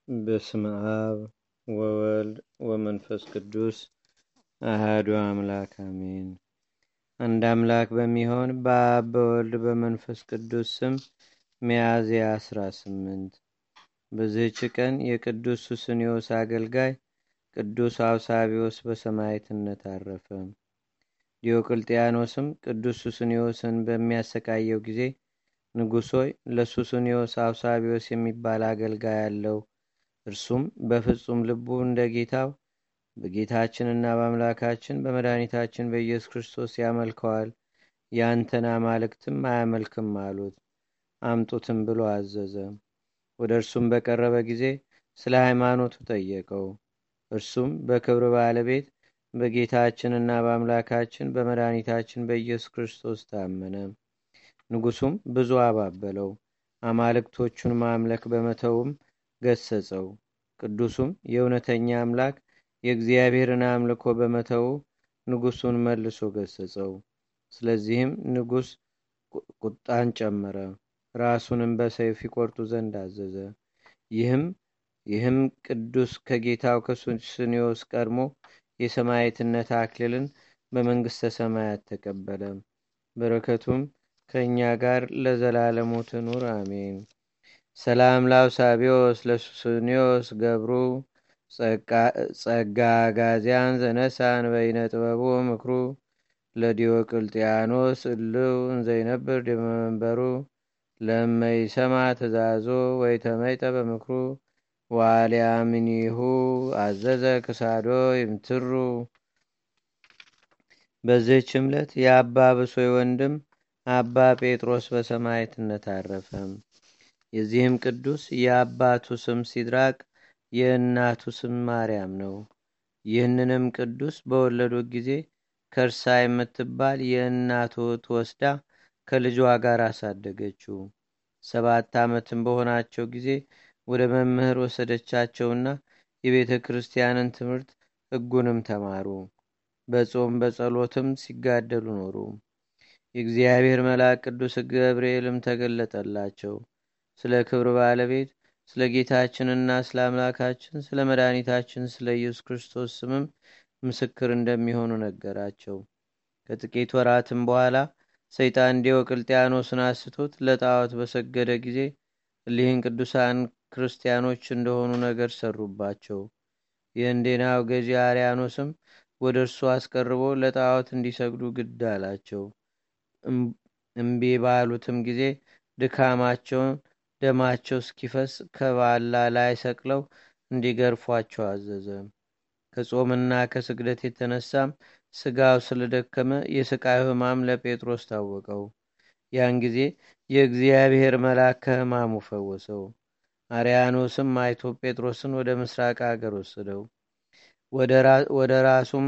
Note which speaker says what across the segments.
Speaker 1: በስመ አብ ወወልድ ወመንፈስ ቅዱስ አህዱ አምላክ አሜን። አንድ አምላክ በሚሆን በአብ በወልድ በመንፈስ ቅዱስ ስም ሚያዝያ አስራ ስምንት በዚህች ቀን የቅዱስ ሱስንዮስ አገልጋይ ቅዱስ አውሳቢዎስ በሰማዕትነት አረፈ። ዲዮቅልጥያኖስም ቅዱስ ሱስንዮስን በሚያሰቃየው ጊዜ ንጉሥ ሆይ ለሱስንዮስ አውሳቢዎስ የሚባል አገልጋይ አለው። እርሱም በፍጹም ልቡ እንደ ጌታው በጌታችንና በአምላካችን በመድኃኒታችን በኢየሱስ ክርስቶስ ያመልከዋል። ያንተን አማልክትም አያመልክም አሉት። አምጡትም ብሎ አዘዘ። ወደ እርሱም በቀረበ ጊዜ ስለ ሃይማኖቱ ጠየቀው። እርሱም በክብር ባለቤት በጌታችንና በአምላካችን በመድኃኒታችን በኢየሱስ ክርስቶስ ታመነ። ንጉሱም ብዙ አባበለው፣ አማልክቶቹን ማምለክ በመተውም ገሰጸው። ቅዱሱም የእውነተኛ አምላክ የእግዚአብሔርን አምልኮ በመተው ንጉሱን መልሶ ገሰጸው። ስለዚህም ንጉስ ቁጣን ጨመረ፣ ራሱንም በሰይፍ ይቆርጡ ዘንድ አዘዘ። ይህም ይህም ቅዱስ ከጌታው ከሱስንዮስ ቀድሞ የሰማዕትነት አክሊልን በመንግሥተ ሰማያት ተቀበለ። በረከቱም ከእኛ ጋር ለዘላለሙ ትኑር አሜን። ሰላም ላውሳቢዎስ ለሱስንዮስ ገብሩ ጸጋ ጋዚያን ዘነሳን በይነ ጥበቡ ምክሩ ለዲዮቅልጥያኖስ እልው እንዘይነብር ድመንበሩ ለመይሰማ ትእዛዞ ወይ ተመይጠ በምክሩ ዋልያምኒሁ አዘዘ ክሳዶ ይምትሩ። በዚህች ዕለት የአባ ብሶይ ወንድም አባ ጴጥሮስ በሰማዕትነት አረፈ። የዚህም ቅዱስ የአባቱ ስም ሲድራቅ የእናቱ ስም ማርያም ነው። ይህንንም ቅዱስ በወለዱት ጊዜ ከርሳ የምትባል የእናቱ እህት ወስዳ ከልጇ ጋር አሳደገችው። ሰባት ዓመትም በሆናቸው ጊዜ ወደ መምህር ወሰደቻቸውና የቤተ ክርስቲያንን ትምህርት ሕጉንም ተማሩ። በጾም በጸሎትም ሲጋደሉ ኖሩ። የእግዚአብሔር መልአክ ቅዱስ ገብርኤልም ተገለጠላቸው። ስለ ክብር ባለቤት ስለ ጌታችንና ስለ አምላካችን ስለ መድኃኒታችን ስለ ኢየሱስ ክርስቶስ ስምም ምስክር እንደሚሆኑ ነገራቸው። ከጥቂት ወራትም በኋላ ሰይጣን ዲዮቅልጥያኖስን አስቶት ለጣዖት በሰገደ ጊዜ እሊህን ቅዱሳን ክርስቲያኖች እንደሆኑ ነገር ሰሩባቸው። የእንዴናው ገዢ አርያኖስም ወደ እርሱ አስቀርቦ ለጣዖት እንዲሰግዱ ግድ አላቸው። እምቢ ባሉትም ጊዜ ድካማቸውን ደማቸው እስኪፈስ ከባላ ላይ ሰቅለው እንዲገርፏቸው አዘዘ። ከጾምና ከስግደት የተነሳም ስጋው ስለደከመ የስቃዩ ሕማም ለጴጥሮስ ታወቀው። ያን ጊዜ የእግዚአብሔር መልአክ ከሕማሙ ፈወሰው። አርያኖስም አይቶ ጴጥሮስን ወደ ምስራቅ አገር ወሰደው። ወደ ራሱም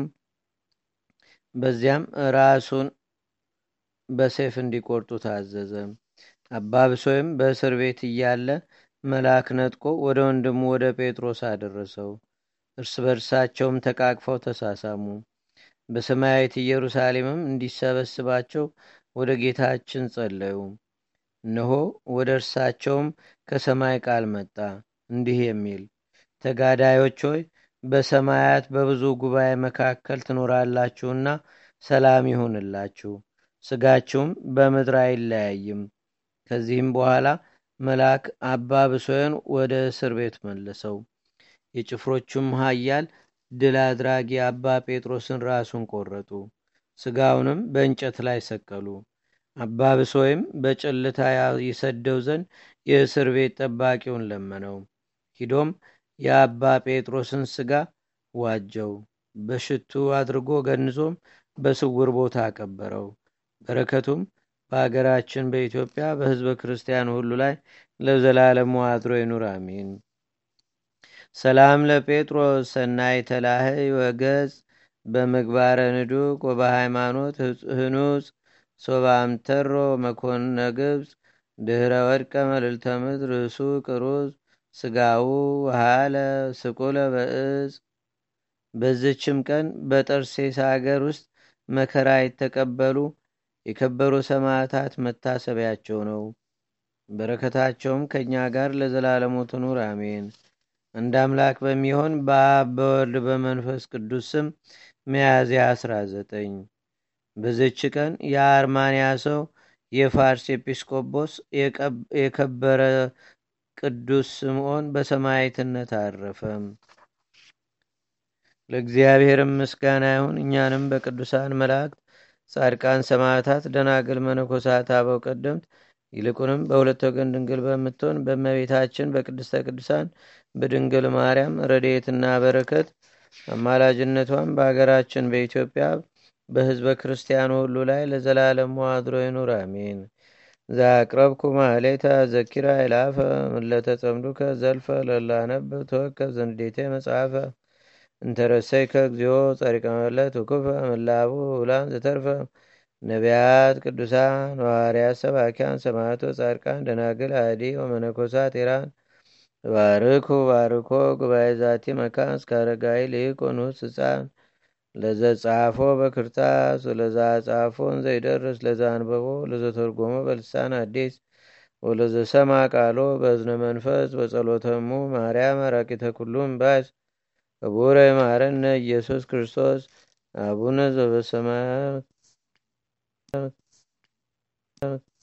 Speaker 1: በዚያም ራሱን በሰይፍ እንዲቆርጡ ታዘዘ። አባ ብሶይም በእስር ቤት እያለ መልአክ ነጥቆ ወደ ወንድሙ ወደ ጴጥሮስ አደረሰው። እርስ በርሳቸውም ተቃቅፈው ተሳሳሙ። በሰማያዊት ኢየሩሳሌምም እንዲሰበስባቸው ወደ ጌታችን ጸለዩ። እነሆ ወደ እርሳቸውም ከሰማይ ቃል መጣ እንዲህ የሚል ተጋዳዮች ሆይ በሰማያት በብዙ ጉባኤ መካከል ትኖራላችሁና ሰላም ይሁንላችሁ፣ ስጋችሁም በምድር አይለያይም። ከዚህም በኋላ መልአክ አባ ብሶይን ወደ እስር ቤት መለሰው። የጭፍሮቹም ኃያል ድል አድራጊ አባ ጴጥሮስን ራሱን ቆረጡ፣ ስጋውንም በእንጨት ላይ ሰቀሉ። አባ ብሶይም በጭልታ ይሰደው ዘንድ የእስር ቤት ጠባቂውን ለመነው። ሂዶም የአባ ጴጥሮስን ስጋ ዋጀው፣ በሽቱ አድርጎ ገንዞም በስውር ቦታ አቀበረው። በረከቱም በአገራችን በኢትዮጵያ በሕዝበ ክርስቲያን ሁሉ ላይ ለዘላለሙ አድሮ ይኑር አሜን። ሰላም ለጴጥሮስ ሰናይ ተላህይ ወገጽ በምግባረ ንዱቅ ወበሃይማኖት ህኑጽ ሶባምተሮ መኮንነ ግብፅ ድህረ ወድቀ መልዕልተ ምድር ርእሱ ቅሩዝ ስጋው ውሃለ ስቁለ በእጽ። በዝችም ቀን በጠርሴስ አገር ውስጥ መከራ የተቀበሉ የከበሩ ሰማዕታት መታሰቢያቸው ነው። በረከታቸውም ከእኛ ጋር ለዘላለሙ ትኑር አሜን። እንደ አምላክ በሚሆን በአብ በወልድ በመንፈስ ቅዱስ ስም ሚያዝያ 19 በዘች ቀን የአርማንያ ሰው የፋርስ ኤጲስቆጶስ የከበረ ቅዱስ ስምዖን በሰማዕትነት አረፈ። ለእግዚአብሔርም ምስጋና ይሁን። እኛንም በቅዱሳን መላእክት፣ ጻድቃን፣ ሰማዕታት፣ ደናግል፣ መነኮሳት፣ አበው ቀደምት ይልቁንም በሁለት ወገን ድንግል በምትሆን በእመቤታችን በቅድስተ ቅዱሳን በድንግል ማርያም ረድኤትና በረከት አማላጅነቷን በአገራችን በኢትዮጵያ በሕዝበ ክርስቲያኑ ሁሉ ላይ ለዘላለም አድሮ ይኑር፣ አሜን። ዛቅረብኩ ማሌታ ዘኪራ ይላፈ ምለተጸምዱከ ዘልፈ ለላነብ ተወከ ዘንዴቴ መጽሐፈ እንተረሰይከ እግዚኦ ጸሪቀ መለት ውኩፈ ምላቡ ውላን ዘተርፈ ነቢያት፣ ቅዱሳን፣ ሐዋርያት፣ ሰባኪያን፣ ሰማዕቶ፣ ጻድቃን፣ ደናግል፣ አዲ ወመነኮሳት ኢራን ባርኩ ባርኮ ጉባኤ ዛቲ መካን እስከ አረጋዊ ልይቅ ንዑስ ህፃን ለዘጻፎ በክርታስ ወለዛ ጻፎን ዘይደርስ ለዛ አንበቦ ለዘተርጎሞ በልሳን አዲስ ወለዘሰማ ቃሎ በእዝነ መንፈስ በጸሎተሙ ማርያም አራቂተ ኩሉም ባስ ክቡረ ማረነ ኢየሱስ ክርስቶስ አቡነ ዘበሰማያት